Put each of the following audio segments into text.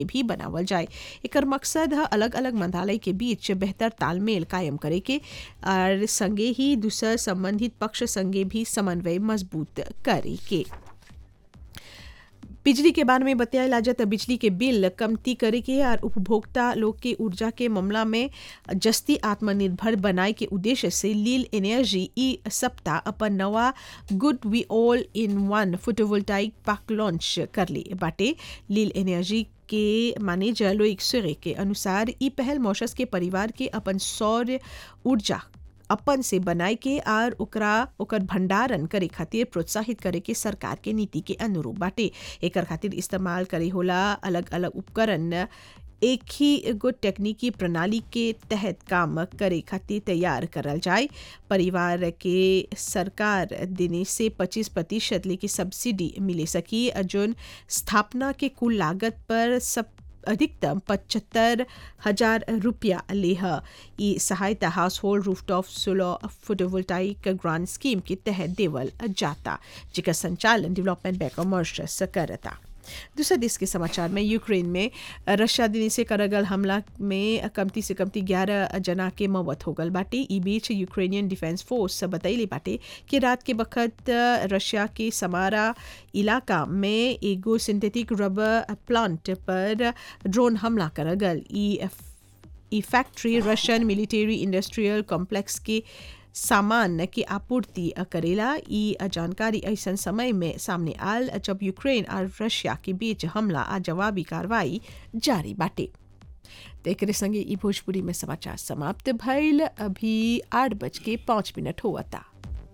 भी बनावल जाए एकर मकसद है अलग अलग मंत्रालय के बीच बेहतर तालमेल कायम करे के और संगे ही दूसर संबंधित पक्ष संगे भी समन्वय मजबूत करे के बिजली के बारे में बताया जाता बिजली के बिल कमती करे के और उपभोक्ता लोग के ऊर्जा के मामला में जस्ती आत्मनिर्भर बनाए के उद्देश्य से लील एनर्जी ई सप्ताह अपन नवा good we all in one photovoltaic park launch कर ली बाटे लील एनर्जी के मैनेजर लोइक सुरे के अनुसार ई पहल मॉशस के परिवार के अपन सौर ऊर्जा अपन से बनाए के और ओकरा ओकर भंडारण करे खातिर प्रोत्साहित करे के सरकार के नीति के अनुरूप बाटे एकर खातिर इस्तेमाल करे होला अलग अलग उपकरण एक ही एगो तकनीकी प्रणाली के तहत काम करे खातिर तैयार करल जाए परिवार के सरकार देने से 25 प्रतिशत लेके सब्सिडी मिले सकी जोन स्थापना के कुल लागत पर सब अधिकतम पचहत्तर हजार रुपया लेह ई सहायता household rooftop solar photovoltaic grant scheme के तहत देवल जाता जिसका संचालन डेवलपमेंट बैंक ऑफ मॉरिशस करता दूसरा देश के समाचार में यूक्रेन में रशिया दिन से करगल हमला में कमती से कमती ग्यारह जना के मौत हो गल बाटे ई बीच यूक्रेनियन डिफेंस फोर्स बतैले बाटे कि रात के वक्त रशिया के समारा इलाका में एगो सिंथेटिक रबर प्लांट पर ड्रोन हमला करगल ई ई factory Russian military industrial complex के सामान की आपूर्ति करेला ई जानकारी ऐसा समय में सामने आल जब यूक्रेन और रशिया के बीच हमला आ जवाबी कार्रवाई जारी बाटे एक संगे ई भोजपुरी में समाचार समाप्त भइल अभी आठ बज के पाँच मिनट हुआ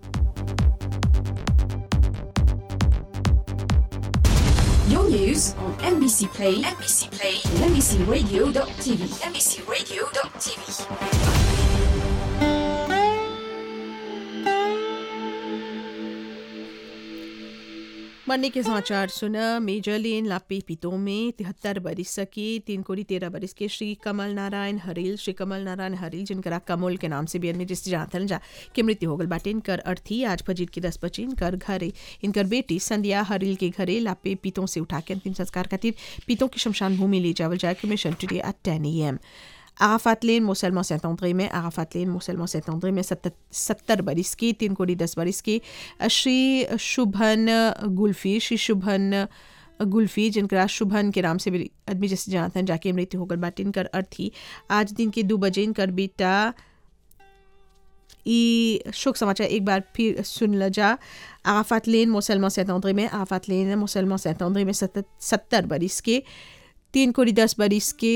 Your news on NBC Play, NBC Play, NBCRadio.tv, NBCRadio.tv. मरने के समाचार सुना मेजर लेन लापे पितो में तिहत्तर बरिस के तीन कोड़ी तेरह बरिस के श्री कमल नारायण हरील श्री कमल नारायण हरील जिनकरा कमल के नाम से भी में जिस जानथन जा के मृत्यु हो गल बाटे इनकर अर्थी आज फजीर के दस बजे इनकर घरे इनकर बेटी संध्या हरील के घरे लापे पितों से उठा के अंतिम संस्कार खातिर पितों की शमशान भूमि ले जावल जाए मिशन टुडे एट टेन ए एम आराफात लेन मुसलमान सैतौंद्रे में आराफात लेन मुसलमान सैतौंद्रे में सत्तर बरिस की तीन कोड़ी दस बरिस की श्री शुभन गुल्फी श्री शुभन गुल्फी जिनका शुभन के नाम से भी आदमी जैसे जानते हैं जाके मृत्यु होकर बाटे इनकर अर्थी आज दिन के दो बजे इनकर बेटा ई शोक समाचार एक बार फिर सुन ल जा आराफात लेन मुसलमान सैतौंद्रे में आराफात लेन मुसलमान सैतौंद्रे में सत्तर बरिस के तीन कोड़ी दस बरिस के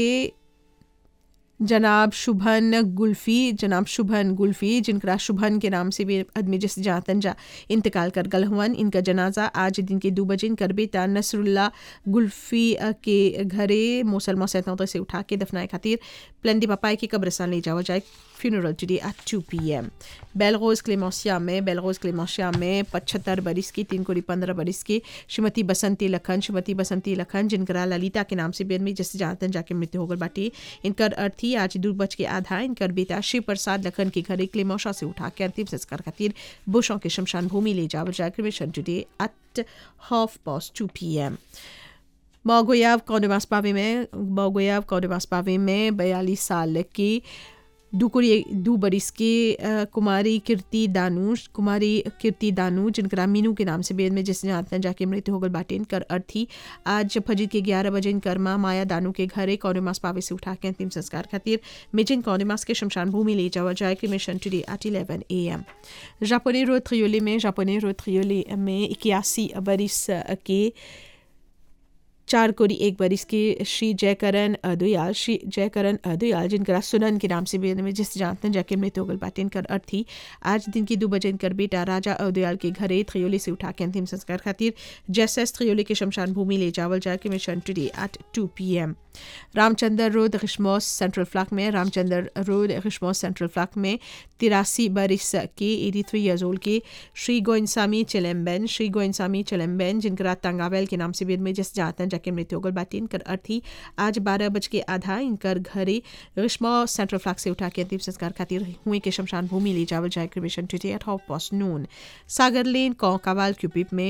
जनाब शुभन गुल्फी जनाब शुभन गुल्फी जिनका शुभन के नाम से भी आदमी जैसे जातन जा इंतकाल कर गल हुवन इनका जनाजा आज दिन के दो बजे इनकर बेटा नसरुल्ला गुल्फी के घरे मुसलमान सैतौतर से उठा के दफनाए खातिर प्लेंडी पापाई की कब्रस्तान ले जावा जाए funeral today at two P M बेलरोज क्लेमोसिया में बेलरोज क्लेमोसिया में पचहत्तर बरिस की तीन कोड़ी पंद्रह बरिस की श्रीमती बसंती लखन श्रीमती बसंती लखन जिनकरा ललिता के नाम से भी आदमी जैसे जानतन जाके मृत्यु होकर बाटी इनकर अर्थी आज दो बज के आधा इनकर बेटा शिव प्रसाद लखन के घरे क्लेमोशा से उठा के अंतिम संस्कार खातिर बुशों के शमशान भूमि ले जावल जाकर cremation today at half past two P M मौगोयाव कौडवास पावे में मौगोयाव कौडवास पावे में बयालीस साल की दुकुरी दू बरिस के कुमारी कीर्ति दानू कुमारी कीर्ति दानू जिनका मीनू के नाम से बेद में जिसने जानते हैं जाके मृत्यु होगल बाटे इनकर अर्थी आज फजीर के ग्यारह बजे इनकर माँ माया दानू के घरे कौरमास पावे से उठा के अंतिम संस्कार खातिर मिजिन कौरमास के शमशान भूमि ले जावा जाए कि cremation today at eleven A M जापानी रो थ्रियोली में जापानी रो थ्रियोली में इक्यासी बरिस के चार कोड़ी एक बरिस के श्री जयकरण अदुयाल श्री जयकरण अदुयाल जिनका सुनन के नाम से भी में जिस जानते हैं जाके मृत्यु होगल बाटे इनकर अर्थी आज दिन की दो बजे इनकर बेटा राजा अदुयाल के घरे थ्रियोली से उठा के अंतिम संस्कार खातिर जैसस थ्रियोली के शमशान भूमि ले जावल जाके cremation today at two P M Ramchandra road रिश्मोस सेंट्रल फ्लैक में रामचंद्र रोड रिश्मोस सेंट्रल फ्लैक में तिरासी बरिस के एटी थ्री ईयर्स ओल्ड के श्री गोइंसामी चिलम्बेन श्री गोइंसामी चिलम्बेन जिनका तंगावेल के नाम से भी में जिस जानते हैं जाके मृत्यु होगल बाटे इनकर अर्थी आज बारह बज के आधा इनकर घरे रिश्मो सेंट्रल फ्लैक से उठा के अंतिम संस्कार खातिर हुए के शमशान भूमि ले जावल जाए cremation today at half past noon Sagar लेन कौकावाल क्यूपिप में